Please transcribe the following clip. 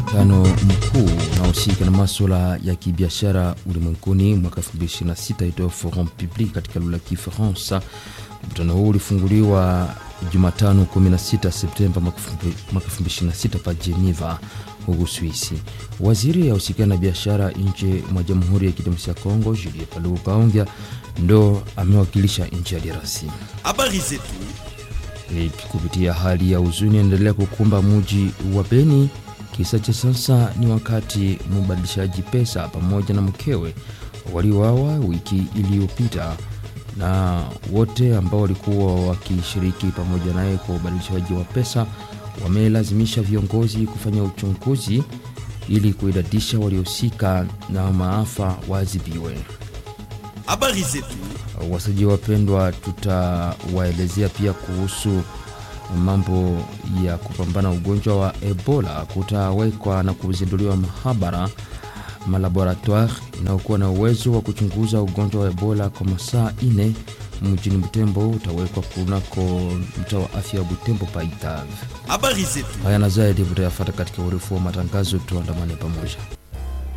mkutano mkuu unaohusika na maswala ya kibiashara ulimwenguni mwaka 2026 itao Forum Public katika lugha ya Kifaransa. Mkutano huu ulifunguliwa Jumatano 16 Septemba mwaka 2026 pa Geneva huku Swisi. Waziri ausikana na biashara nje mwa Jamhuri ya Kidemokrasia ya Kongo Julie Paluku Kaongea ndo amewakilisha nchi ya DRC. Habari zetu E, kupitia hali ya huzuni endelea kukumba muji wa Beni. Kisa cha sasa ni wakati mbadilishaji pesa pamoja na mkewe waliwawa wiki iliyopita, na wote ambao walikuwa wakishiriki pamoja naye kwa ubadilishaji wa pesa wamelazimisha viongozi kufanya uchunguzi ili kuidadisha waliohusika na maafa waadhibiwe. habari zetu Wasaji wapendwa, tutawaelezea pia kuhusu mambo ya kupambana ugonjwa wa Ebola. Kutawekwa na kuzinduliwa mahabara malaboratoire inayokuwa na uwezo wa kuchunguza ugonjwa wa Ebola kwa masaa ine mjini Butembo. Utawekwa kunako mtaa wa afya wa Butembo Paitave. habari zetu Haya na zaidi mutayafata katika urefu wa matangazo, tuandamane pamoja.